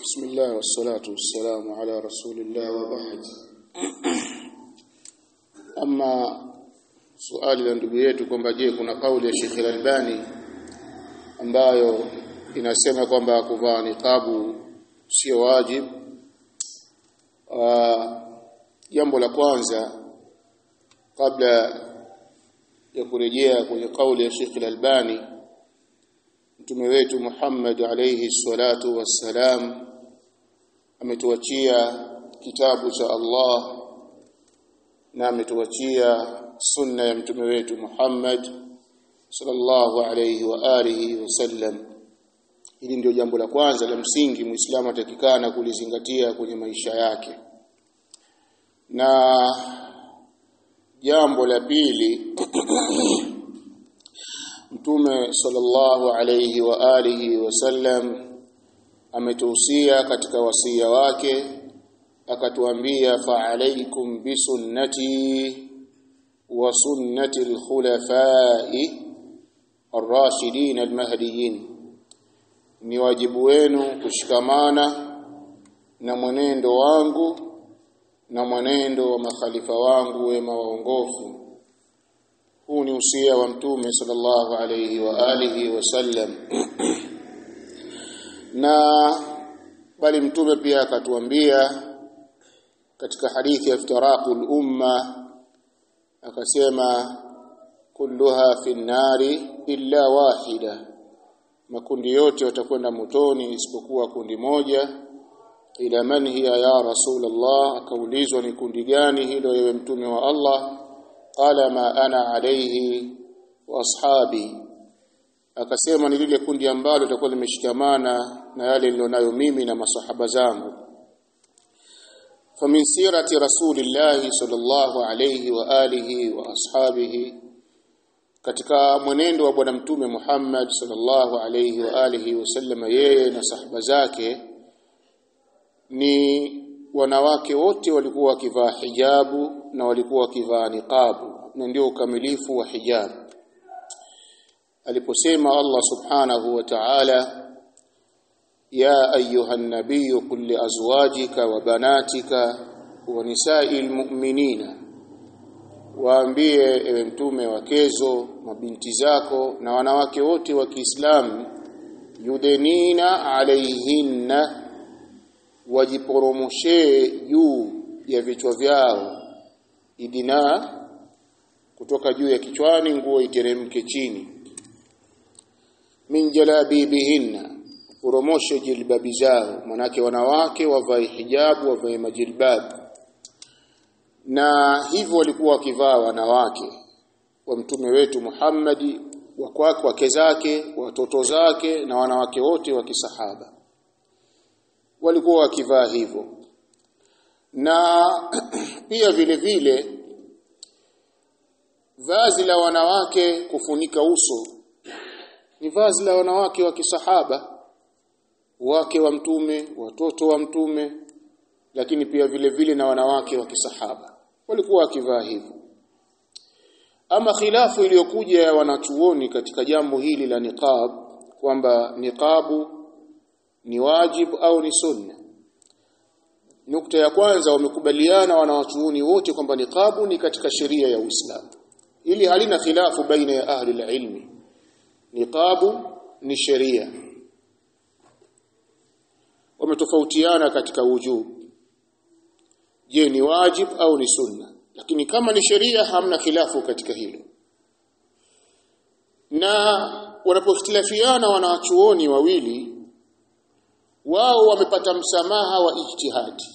بسم الله والصلاة والسلام على رسول الله وبعد أما swali la ndugu yetu kwamba je kuna kauli ya Sheikh Al-Albani ambayo inasema kwamba kuvaa niqabu sio wajib jambo la kwanza kabla ya kurejea kwenye kauli ya Sheikh Al-Albani mtume wetu Muhammad alayhi salatu wassalam ametuachia kitabu cha Allah na ametuachia sunna ya mtume wetu Muhammad sallallahu alayhi wa alihi wasallam hili ndio jambo la kwanza la msingi muislamu atakikana kulizingatia kwenye maisha yake na jambo la pili mtume sallallahu alayhi wa alihi wasallam ametuhusia katika wasia wake akatuambia fa alaikum bisunnati wa sunnati alkhulafai arrashidin almahdiyin ni wajibu wenu kushikamana na mwenendo wangu na mwenendo wa makhalifa wangu wema waongofu huu ni usia wa mtume sallallahu alayhi wa alihi wasallam na bali mtume pia akatuambia katika hadithi ya iftiraqul umma akasema kulluha fi nari illa wahida makundi yote watakwenda motoni isipokuwa kundi moja ila man hiya ya rasulullah akaulizwa ni kundi gani hilo yewe mtume wa Allah qala ma ana alayhi wa ashabi akasema ni lile kundi ambalo litakuwa limeshikamana na yale nilionayo mimi na masahaba zangu famin sirati rasulillahi sallallahu alayhi wa alihi wa ashabihi katika mwenendo wa bwana mtume Muhammad sallallahu alayhi wa alihi wasallam yeye na sahaba zake ni wanawake wote walikuwa wakivaa hijabu na walikuwa wakivaa niqabu na ndio ukamilifu wa hijabu aliposema Allah subhanahu wa ta'ala ya ayuha nabiy qul li azwajika wa banatika wa nisa'il mu'minina waambie ewe mtume wakezo mabinti zako na wanawake wote wa Kiislamu yudenina alaihinna wajiporomoshe juu ya vichwa vyao idina kutoka juu ya kichwani nguo iteremke chini min jalabibihinna poromoshe jilbabi zao manake wanawake wavae hijabu wavae majilbabu na hivyo walikuwa wakivaa wanawake wa mtume wetu Muhammadi wa kwake wake zake watoto zake na wanawake wote wa kisahaba walikuwa wakivaa hivyo na pia vile vile vazi la wanawake kufunika uso ni vazi la wanawake wa kisahaba wake wa mtume watoto wa mtume lakini pia vile vile na wanawake wa kisahaba walikuwa wakivaa hivyo ama khilafu iliyokuja ya wanachuoni katika jambo hili la niqab kwamba niqabu ni wajibu au ni sunna nukta ya kwanza wamekubaliana wanawachuoni wote kwamba niqabu ni katika sheria ya Uislamu ili halina khilafu baina ya ahli ilmi niqabu ni sheria wametofautiana katika wujubu je ni wajib au ni sunna lakini kama ni sheria hamna khilafu katika hilo na wanapokhtilafiana wanachuoni wawili wao wamepata msamaha wa ijtihadi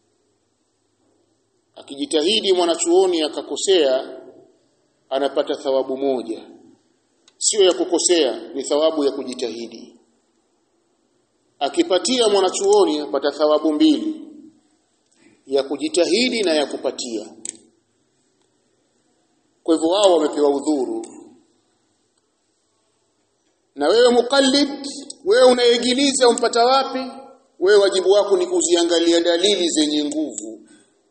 akijitahidi mwanachuoni akakosea anapata thawabu moja sio ya kukosea ni thawabu ya kujitahidi akipatia mwanachuoni apata thawabu mbili ya kujitahidi na ya kupatia kwa hivyo wao wamepewa udhuru na wewe mukallid wewe unaegiliza umpata wapi wewe wajibu wako ni kuziangalia dalili zenye nguvu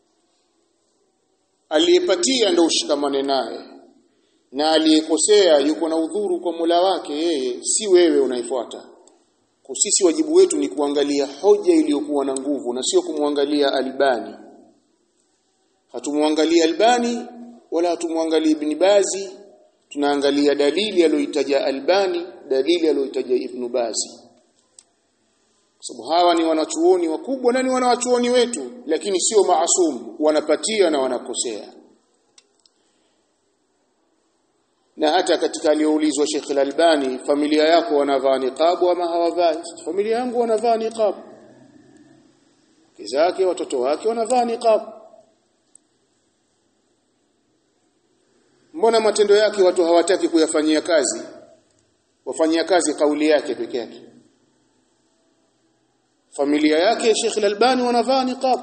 aliyepatia ndo ushikamane naye na aliyekosea yuko na udhuru kwa Mola wake yeye si wewe unaifuata kwa sisi wajibu wetu ni kuangalia hoja iliyokuwa na nguvu na sio kumwangalia Albani hatumwangalia Albani wala hatumwangalia Ibn Bazi tunaangalia dalili aliyoitaja Albani dalili aliyoitaja Ibn Bazi kwa sababu hawa ni wanachuoni wakubwa na ni wanachuoni wetu lakini sio maasum wanapatia na wanakosea na hata katika aliyoulizwa Sheikh Al-Albani familia yako wanavaa niqab ama hawavai familia yangu wanavaa niqab kizake watoto wake wanavaa niqab mbona matendo yake watu hawataki kuyafanyia kazi wafanyia kazi kauli yake peke yake familia yake Sheikh Al-Albani wanavaa niqab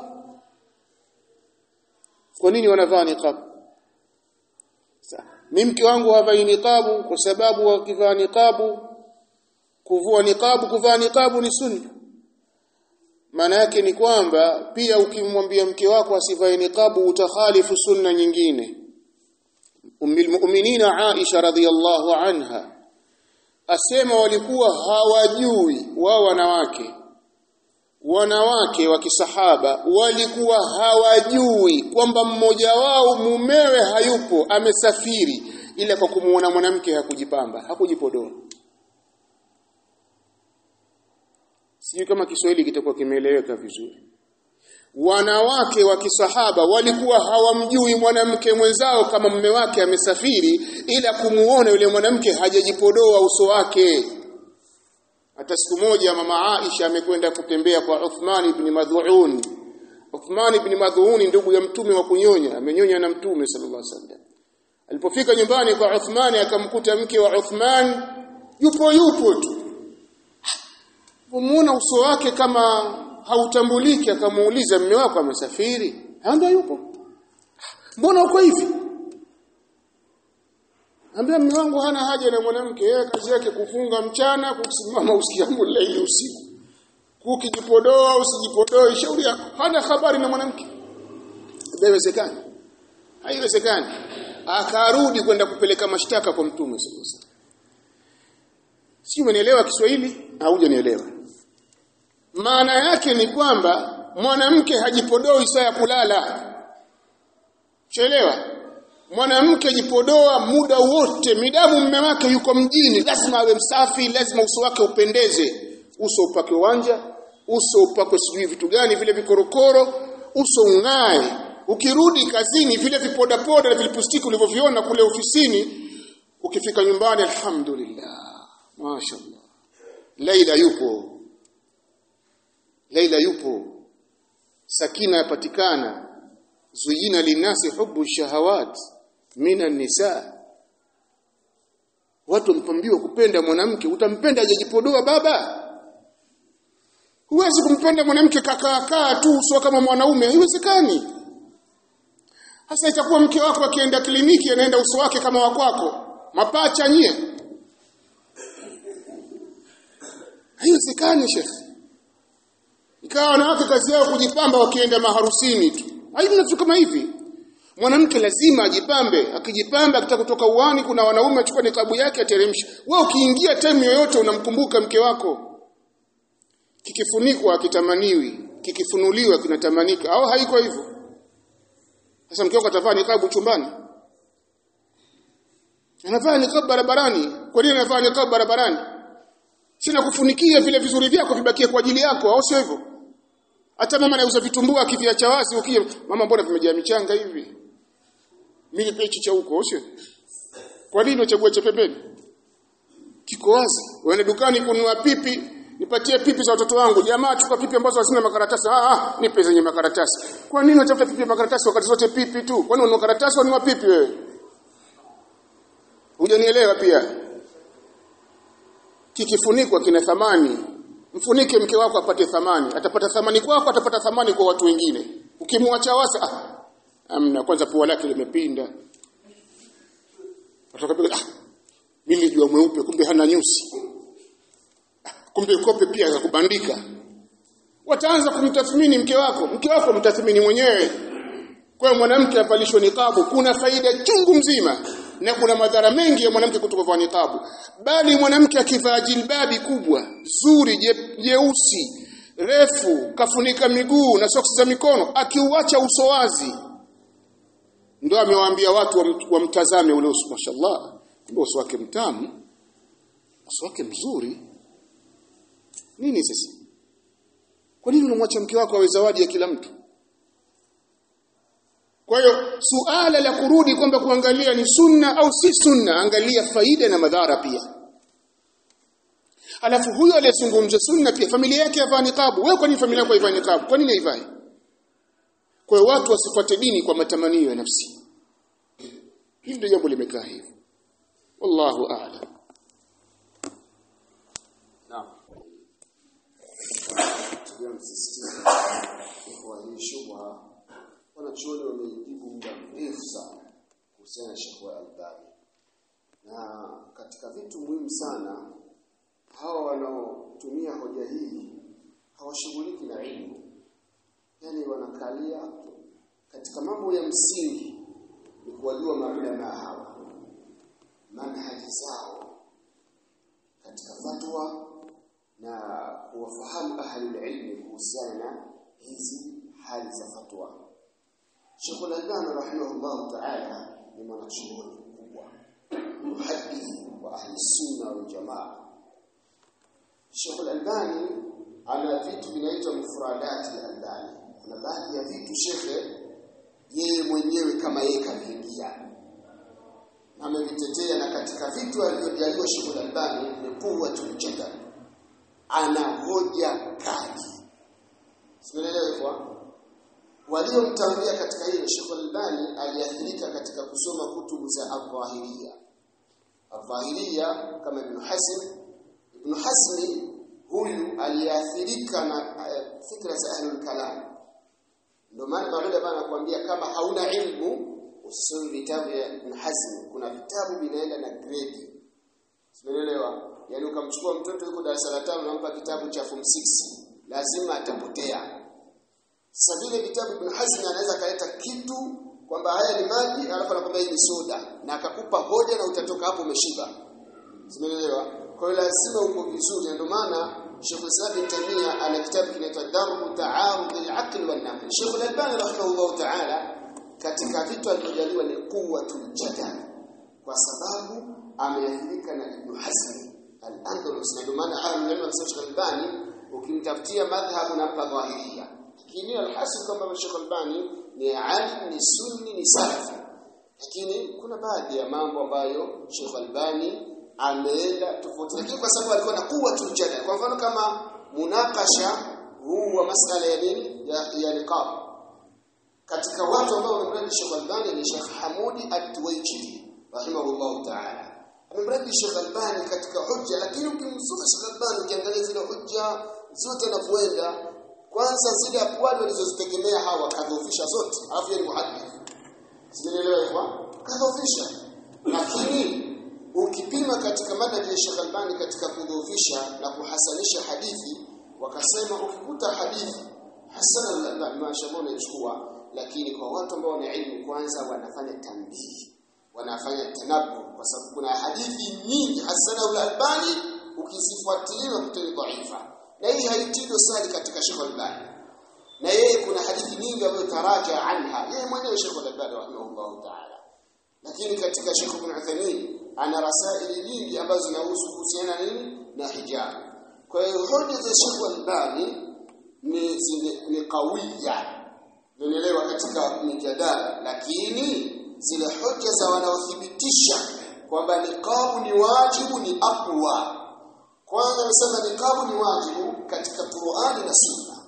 kwa nini wanavaa niqab mimi mke wangu havai niqabu kwa sababu wakivaa niqabu kuvua niqabu kuvaa niqabu ni sunna maana yake ni kwamba pia ukimwambia mke wako asivae niqabu utakhalifu sunna nyingine ummul mu'minina Aisha radhiyallahu anha asema walikuwa hawajui wao wanawake wanawake wa kisahaba walikuwa hawajui kwamba mmoja wao mumewe hayupo amesafiri ila kwa kumuona mwanamke hakujipamba hakujipodoa sijui kama Kiswahili kitakuwa kimeeleweka vizuri wanawake wa kisahaba walikuwa hawamjui mwanamke mwenzao kama mume wake amesafiri ila kumuona yule mwanamke hajajipodoa uso wake hata siku moja mama Aisha amekwenda kutembea kwa Uthman ibn Madhuun Uthman ibn Madhuun ndugu ya mtume wa kunyonya amenyonya na mtume sallallahu alaihi wasallam alipofika nyumbani kwa Uthman akamkuta mke wa Uthman yupo yupo tu Muona uso wake kama hautambuliki akamuuliza mume wako amesafiri ndio yupo mbona uko hivi Ambia mume wangu hana haja na mwanamke, yeye kazi yake kufunga mchana, kusimama usikiamu laili usiku. Kukijipodoa usijipodoe, shauri yako. Hana habari na mwanamke. Haiwezekani. Haiwezekani. Akarudi kwenda kupeleka mashtaka kwa Mtume sallallahu alaihi wasallam. Si umenielewa Kiswahili? Haujanielewa. Maana yake ni kwamba mwanamke hajipodoi saa ya kulala. Chelewa mwanamke jipodoa muda wote midamu mume wake yuko mjini lazima awe msafi lazima uso wake upendeze uso upake wanja uso upakwe sijui vitu gani vile vikorokoro uso ung'ae ukirudi kazini vile vipodapoda na vilipustiki ulivyoviona kule ofisini ukifika nyumbani alhamdulillah mashaallah Laila yupo Laila yupo Sakina yapatikana zuyina linasi hubu shahawat mina nisa watu mpambiwa kupenda mwanamke utampenda hajajipodoa baba huwezi kumpenda mwanamke kakaakaa tu sio kama mwanaume haiwezekani hasa itakuwa mke wako akienda kliniki anaenda uso wake kama wa kwako mapacha nyie haiwezekani shekhi ikawa wanawake kazi yao kujipamba wakienda maharusini tu haina vitu kama hivi mwanamke lazima ajipambe akijipamba akitaka kutoka uani kuna wanaume achukua nikabu yake ateremsha wewe ukiingia time yoyote unamkumbuka mke wako kikifunikwa kitamaniwi kikifunuliwa kinatamanika au haiko hivyo sasa mke wako atavaa nikabu chumbani anavaa nikabu barabarani kwa nini anavaa nikabu barabarani sina kufunikia vile vizuri vyako vibakie kwa ajili yako au sio hivyo hata mama anauza vitumbua akiviacha wazi ukija mama mbona vimejaa michanga hivi mimi pechi cha huko sio kwa nini unachagua cha pembeni kiko wazi uende dukani kununua pipi nipatie pipi za watoto wangu jamaa chukua pipi ambazo hazina makaratasi ah ah nipe zenye makaratasi kwa nini unatafuta pipi ya makaratasi wakati zote pipi tu kwani ununua karatasi ununua pipi wewe hujanielewa pia kikifunikwa kina thamani mfunike mke wako apate thamani atapata thamani kwako atapata thamani kwa watu wengine ukimwacha wasa ah, amna kwanza pua lake limepinda atakapiga ah mimi nilijua mweupe kumbe hana nyusi ah, kumbe kope pia za kubandika wataanza kumtathmini mke wako mke wako mtathmini mwenyewe kwa mwanamke apalishwe niqabu kuna faida chungu mzima na kuna madhara mengi ya mwanamke kutovaa niqabu bali mwanamke akivaa jilbabi kubwa zuri je- jeusi refu kafunika miguu na soksi za mikono akiuacha uso wazi ndio amewaambia watu wam- wamtazame ule uso mashallah ndio uso wake mtamu uso wake mzuri nini sasa kwa nini unamwacha mke wako awe zawadi ya kila mtu kwa hiyo suala la kurudi kwamba kuangalia ni sunna au si sunna angalia faida na madhara pia alafu huyo aliyezungumza sunna pia familia yake yavaa niqabu wewe kwa nini familia yako haivai niqabu kwa nini haivai kwa hiyo watu wasifuate dini kwa matamanio ya nafsi hili ndio jambo limekaa hivyo wallahu a'lam Naam. Tulia msisitizo kwa hii shubha wanachuoni wameijibu muda mrefu sana kuhusiana na Sheikh Al-Albani. Na katika vitu muhimu sana hawa wanaotumia hoja hii hawashughuliki na ilmu. Yaani wanakalia katika mambo ya msingi ni kuwajua maulama hawa manhaji zao katika fatwa na kuwafahamu ahlul ilmi kuhusiana na hizi hali za fatwa. Sheikh Al-Albani rahimahullah ta'ala ni mwanachuoni mkubwa, muhadith wa ahli sunna wal jamaa. Sheikh Al-Albani ana vitu vinaitwa mufradati al-Albani. Kuna baadhi ya vitu shekhe yeye mwenyewe kama yeye kaviingia amevitetea na katika vitu alivyojaliwa Sheikh Al-Albani ni quwwatul jadal ana hoja kali sielewi kwa waliomtangulia katika hilo Sheikh Al-Albani aliathirika katika kusoma kutubu za Al-Dhahiriyya Al-Dhahiriyya kama Ibn Hazm Ibn Hazm huyu aliathirika na uh, fikra za ahlul kalam ndio maana Maulid bana anakuambia kama hauna ilmu usisome vitabu vya Ibn Hazm kuna vitabu vinaenda na grade Simeelewa? Yaani ukamchukua mtoto yuko darasa la 5 unampa kitabu cha form 6 lazima atapotea. Sasa vile vitabu Ibn Hazm anaweza kaleta kitu kwamba haya ni maji alafu anakwambia hii ni soda na akakupa hoja na utatoka hapo umeshiba. Simeelewa? Kwa hiyo lazima uko vizuri ndio maana Sheikh Islam Ibn Taymiyyah ana kitabu kinaitwa Darbu Ta'arud al-Aql wal Naql. Sheikh Al-Albani rahimahullah ta'ala katika vitu alivyojaliwa ni quwwatul jadal kwa sababu ameathirika na Ibn Hazm al-Andalus na ndio maana ahlul ilm wanasema Sheikh Albani ukimtafutia madhhabu na dhahiriyya lakini alhasil kwamba Sheikh Albani ni alim ni sunni ni salafi lakini kuna baadhi ya mambo ambayo Sheikh Albani ameenda tofauti lakini kwa sababu alikuwa na quwwatul jadal kwa mfano kama munakasha huu wa masala ya nini ya, ya niqab katika watu ambao wamemradi Sheikh Albani ni Sheikh Hamudi At-Tuwaijiri rahimahullah ta'ala amemradi Sheikh Albani katika hujja lakini ukimsoma Sheikh Albani ukiangalia zile hujja zote anapoenda kwanza zile akwali walizozitegemea hawa kadhofisha zote alafu yeye ni muhaddith sijaelewa kwa kadhofisha lakini ukipima katika madhhabi ya Sheikh Albani katika kudhoofisha na kuhasanisha hadithi wakasema ukikuta hadithi hasana al-Albani mashallah unaichukua lakini kwa watu ambao wana ilmu kwanza wanafanya tambihi wanafanya tanabu kwa sababu kuna hadithi nyingi hasana al-Albani ukizifuatilia kutani dhaifa na hii haitii dosari katika Sheikh Albani na yeye kuna hadithi nyingi ambayo taraja anha yeye mwenyewe Sheikh Albani rahimahullah ta'ala lakini katika Sheikh Ibn Uthaymeen ana rasaili nyingi ambazo zinahusu kuhusiana nini na hijab kwa hiyo hoja za Sheikh Albani ni zile ni kawiya Unaelewa katika mijadala lakini zile hoja za wanaothibitisha kwamba niqabu ni wajibu ni aqwa kwanza nasema niqabu ni wajibu katika Qur'ani na Sunna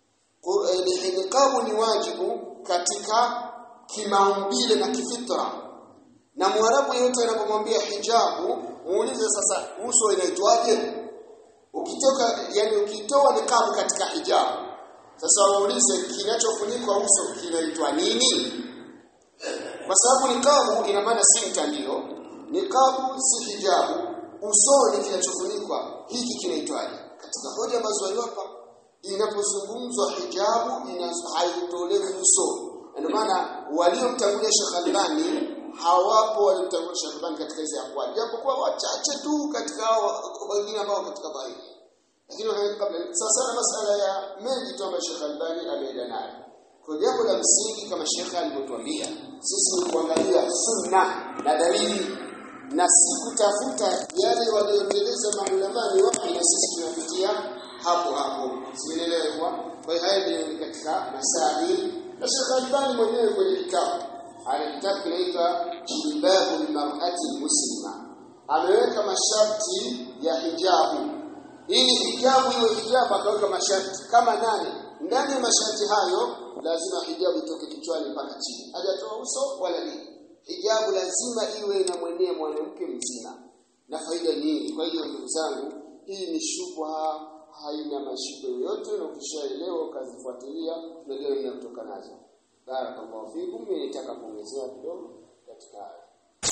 niqabu ni wajibu katika kimaumbile na kifitra na mwarabu yote anapomwambia hijabu muulize sasa uso inaitwaje ukitoka yani ukitoa niqabu katika hijabu sasa waulize kinachofunikwa uso kinaitwa nini kwa sababu niqabu ina maana si mtandio niqabu si hijabu usoni kinachofunikwa hiki kinaitwaje katika hoja ambazo waliwapa inapozungumzwa hijabu haitolewi uso ndio maana waliomtangulia Sheikh Albani hawapo walimtangulia Sheikh Albani katika hizo akwali japokuwa wachache tu katika hao wengine ambao katika dhahiri lakini wameweka kabla sasa na masala ya mengi tu ambayo Sheikh Albani ameenda nayo kwa jambo la msingi kama Sheikh alivyotuambia sisi ni kuangalia sunna na dalili na si kutafuta yale walioeleza maulama ni wapi na sisi tunapitia hapo hapo sielewa kwa hiyo haya ndio katika masaili na Sheikh Albani mwenyewe kwenye kitabu ana kitabu kinaitwa Jilbabu mar'ati muslima ameweka masharti ya hijabu ili hijabu iwe hijabu akaweka masharti kama nane ndani ya masharti hayo lazima hijabu itoke kichwani mpaka chini hajatoa uso wala nini hijabu lazima iwe inamwenea mwanamke mzima na faida nyingi kwa hiyo ndugu zangu hii ni shubha haina mashiko yoyote na ukishaelewa ukazifuatilia unajua nini kutoka nazo barakallahu fikum mimi nitaka kuongezea kidogo katika